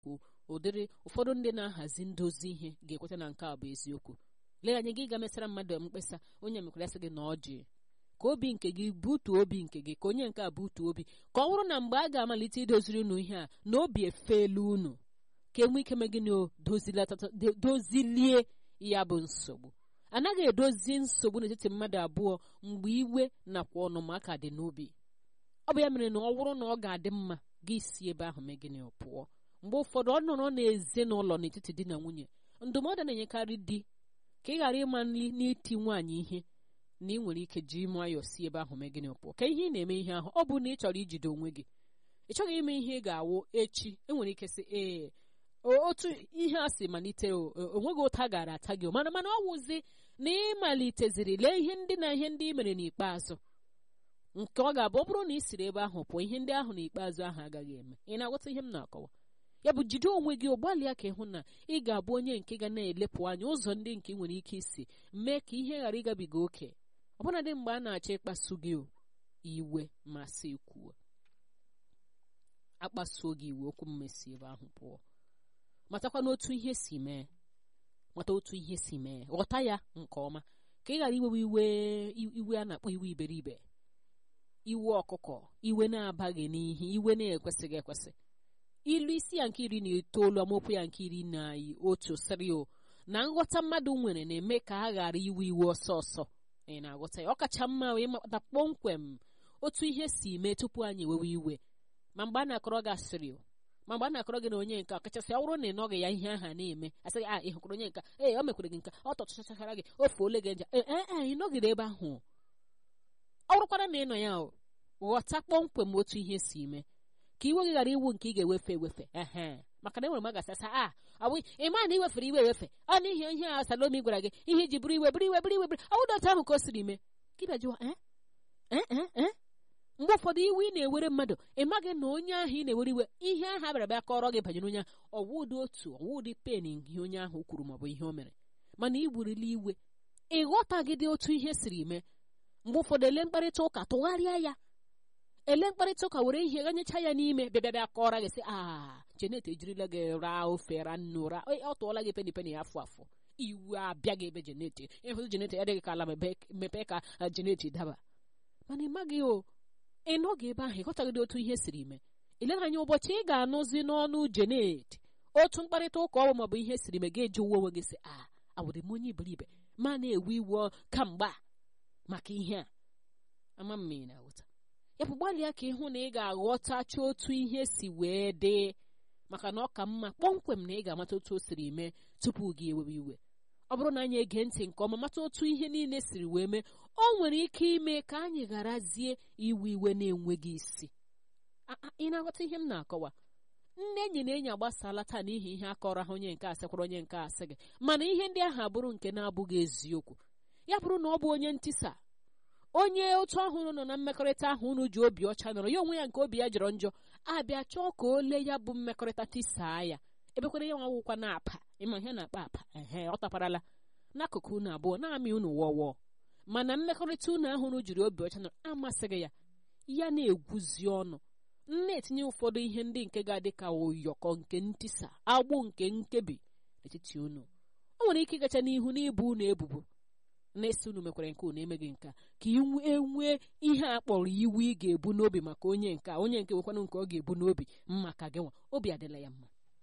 eziokwu ụdịrị ụfọdụ ndị na-ahazi ndozi ihe ga-ekweta na nke a bụ eziokwu lee anya gị ga mesara mmadụ mkpesa onye mekwara sị gị na ọ ji ka obi nke gị butuo obi nke gị ka onye nke a butuo obi ka ọ bụrụ na mgbe a ga-amalite idoziri unu ihe a na obi efeelu unu ka enwe ike megịnị o dozilie ya bụ nsogbu anaghị edozi nsogbu n'etiti mmadụ abụọ mgbe iwe nakwa ọnụmaka dị n'obi ọ bụ ya mere na ọ bụrụ na ọ ga-adị mma gị si ebe ahụ megịnị pụọ mgbe ụfọdụ ọ nọrọ n'ezinụlọ n'etiti di na nwunye ndụmọdụ na-enyekarị di ka ị ghara ịma n'iti nwaanyị ihe na ị nwere ike ji nwayọọ si ebe ahụ mee gịnị pụọ ka ihe ị na-eme ihe ahụ ọ bụ na ị chọrọ ijide onwe gị ị chọghị ime ihe ị ga-awụ echi enwere ike sị ee otu ihe a si malite onweghị ụta gara ata gị mana mana ọ wụzi na ị maliteziri lee ihe ndị na ihe ndị ị mere n'ikpeazụ nke ọ ga-abụ ọ bụrụ na ị siri ebe ahụ pụọ ihe ndị ahụ n'ikpeazụ ahụ agaghị eme ị na-aghọta ihe m na-akọwa ya bụ jide onwe gị gbalịa ka ịhụ na ị ga-abụ onye nke ga na-elepụ anya ụzọ ndị nke nwere ike isi mee ka ihe ghara ịgabiga oke ọbụnadị mgbe a na-achọ ịkpasu gị iwe ma sị kwuo akpasuo gị iwe okwu mmesi ebe ahụ pụọ matakwa n'otu ihe si mee mata otu ihe si mee ghọta ya nke ọma ka ị ghara iwewe iwe iwe a na-akpọ iwe iberibe iwe ọkụkọ iwe na-abaghị n'ihe iwe na-ekwesịghị ekwesị ilu isi ya nke iri na itoolu amaokwu ya nke iri na otu sịrị o na nghọta mmadụ nwere na-eme ka a ghara iwe iwe ọsọ ọsọ ị na-aghọta ya ọ kacha mma ịmata kpọmkwem otu ihe si mee tupu anyị ewewe iwe ma mgbe a na-akọrọ gị asịrị ma mgbe a na-akọrọ gị na onye nka kachasị ọ bụrụ na ị nọghị ya ihe aha na-eme asịghị a ị hụkwara onye nka ee o mekwere gị nka ọ tọchachachara gị ofe ole gị nja ee ee ị nọgide ebe ahụ ọ bụrụkwara na ị nọ ya ghọta kpọmkwem otu ihe si mee ka iwe gị ghara iwu nke ị ga-ewefe ewefe ehe maka na enwere m agasasa a ọ bụ ịma na iwefere iwe ewefe ọ n'ihi ihe a salomi gwara gị ihe iji bụrụ iwe bụrụ iwe bụrụ iwe bụrụ ọ bụrụ otu ahụ ka o siri mee ka ịbịa jụọ ee mgbe ụfọdụ iwe ị na-ewere mmadụ ị maghị na onye ahụ ị na-ewere iwe ihe ahụ a bịara bịa kọrọ gị banyere onye ahụ ọwụdị otu ọwụdị pen ihe onye ahụ kwuru maọbụ ihe o mere mana ị burila iwe ị ghọtaghịdị otu ihe siri mee mgbe ụfọdụ ele mkparịta ụka tụgharịa ya ele mkparịta ụka were ihe ganyecha ya n'ime bịa bịa kọrọ gị sị a Janet ejirila gị raa ofe ra nnu ra ọ tụọla gị peni peni afọ afọ iwu abịa gị ebe Janet ịhụ Janet adịghị ka ala mepee ka Janet daba mana ị maghị o ị nọghị ebe ahụ ịghọtaghịdị otu ihe siri mee ilere anya ụbọchị ị ga-anụzi n'ọnụ Janet otu mkparịta ụka ọbụ maọbụ ihe siri mee ga-eji uwe onwe gị sị a awụdị m onye iberibe ma na-ewe iwe kamgbe maka ihe a ama m ị na-aghọta ya bụ gbalịa ka ịhụ na ị ga-aghọtacha otu ihe si wee dị maka na ọ ka mma kpọmkwem na ị ga-amata otu o siri mee tupu gị ewewe iwe ọ bụrụ na anyị ege ntị nke ọma mata otu ihe niile siri wee mee o nwere ike ime ka anyị gharazie iwe iwe na-enweghị isi ị na-aghọta ihe m na-akọwa nne enyi na enyi agbasala taa n'ihi ihe akọrọ ha onye nke asịkwara onye nke asị gị mana ihe ndị ahụ abụrụ nke na-abụghị eziokwu ya bụrụ na ọ bụ onye ntịsa onye otu ọhụrụ nọ na mmekọrịta ahụ unu ji obi ọcha nọrọ ya onwe ya nke obi ya jọrọ njọ abịa chọọ ka o lee ya bụ mmekọrịta tisaa ya ebekwara ya nwawụkwa na-apa ịma ihe na-akpa apa ehe ọ taparala n'akụkụ unu abụọ na-amị unu wọwọ mana mmekọrịta unu ahụ unu jiri obi ọcha nọrọ amasịghị ya ya na-egwuzi ọnụ na-etinye ụfọdụ ihe ndị nke ga-adị ka ụyọkọ nke ntịsa agbụ nke nkebi n'etiti unu o nwere ike ịgacha n'ihu n'ịbụ unu ebubo na-esi unu mekwara nke unu emeghị nka ka enwee ihe a kpọrọ iwu ị ga-ebu n'obi maka onye nke onye nke nwekwanụ nke ọ ga-ebu n'obi maka gị nwa obi adịla ya mma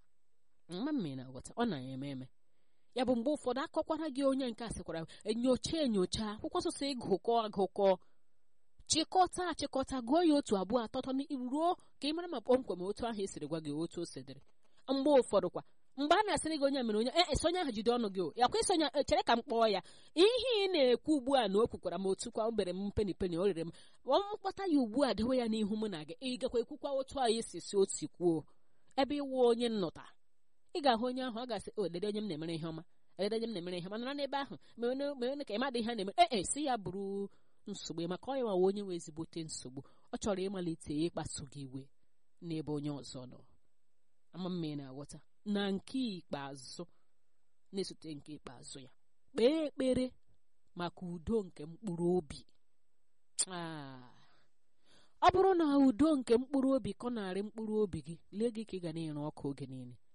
mma mme na-aghọta ọ na-eme eme ya bụ mgbe ụfọdụ akọkwara gị onye nke a sịkwara enyocha enyocha akwụkwọ nsọ ịgụkọ agụkọ chịkọta achịkọta gụọ ya otu abụọ atọtọ ruo ka ị mara ma kpọmkwem otu ahụ esiri gwa gị otu o sedịrị mgbe ụfọdụ kwa mgbe a na-asịrị gị onye mere onye e sonye ahụ jide ọnụ gị o ya kwa isonye chere ka m kpọọ ya ihe ị na-ekwu ugbu a na o kwukwara m otu kwa o bere m peni peni o rere m ọ mkpọta ya ugbu a dewe ya n'ihu mụ na gị ị gakwa ekwukwa otu anyị si si otu kwuo ebe ịwụ onye nnụta ị ga-ahụ onye ahụ ọ ga-asị o lede onye m na-emere ihe ọma lede onye m na-emere ihe ọma nọrọ n'ebe ahụ mere ka ịmadị ihe a na-emere ee si ya bụrụ nsogbu maka ọ ya nwawa onye nwe ezigbote nsogbu ọ chọrọ ịmalite ịkpasu gị iwe n'ebe onye ọzọ nọ ama mma ị na-aghọta na nke ikpeazụ na-esote nke ikpeazụ ya kpee ekpere maka udo nke mkpụrụ obi ọ bụrụ na udo nke mkpụrụ obi kọ narị mkpụrụ obi gị lee gị ka ị ga na-ere ọkụ oge niile